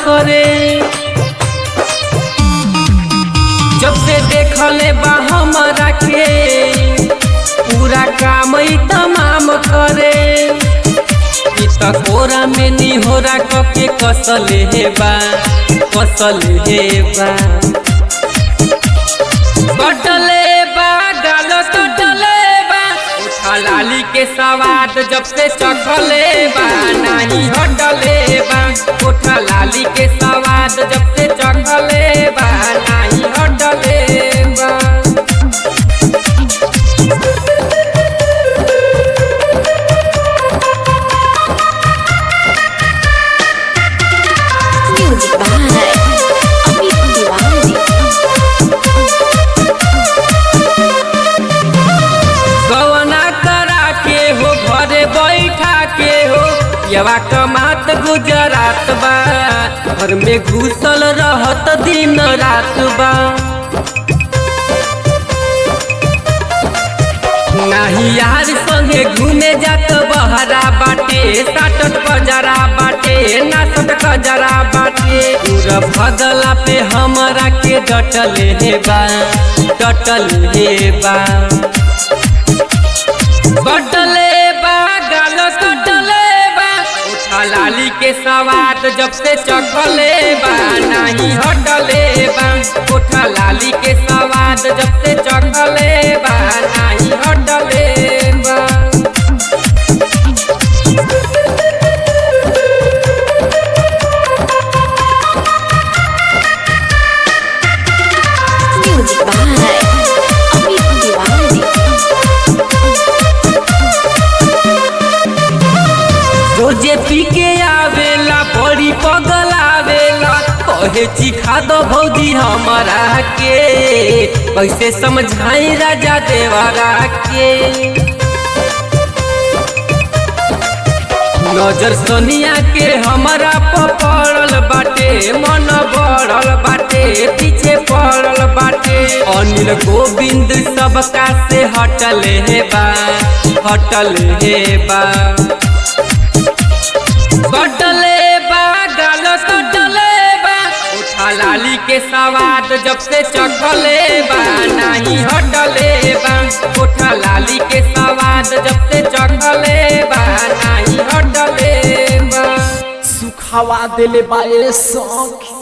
करे जब से देखले बा हमरा के पूरा काम ही तमाम करे ई त कोरा में निहोरा कके कसले हे बा कसले हे बा कटले बा गाल कटले बा उठा लाली के सवाद जब से चखले बा नाही हटले बा उठा लाली के सवाद जब से चखले बा नाही हटले बा Music by Amit Diwali. गवना करा के हो घरे बैठा के हो यवा कमात गुजरात बा घर में घुसल रहत दिन रात बा नाही यार संगे घूमे जात बहरा बाटे साटत बजरा बाटे नाचत खजरा बाटे पूरा भगला पे हमरा के डटले हे बा डटले हे बा कटले बा गाल कटले बा उठा लाली के सवाद जब से चखले बा नाही हटले बा उठा लाली के सवाद जब से चखले बा नाही हटले बा Music by Amit Diwali. रोजे पी के आवेला बड़ी पगल आवेला कहे चिखा दो भौजी हमारा के कैसे समझाई राजा देवरा के नजर सोनिया के हमारा पड़ल बाटे मन बढ़ल बाटे पीछे पड़ल बाटे अनिल गोविंद सबका से हटले हे बा हटले हे बा कटले बा गाल कटले बा उठा लाली के सवाद जब से चखले बा नाही हटले बा उठा लाली के सवाद जब से चखले बा नाही हटले बा सुखावा दिले बाए सौख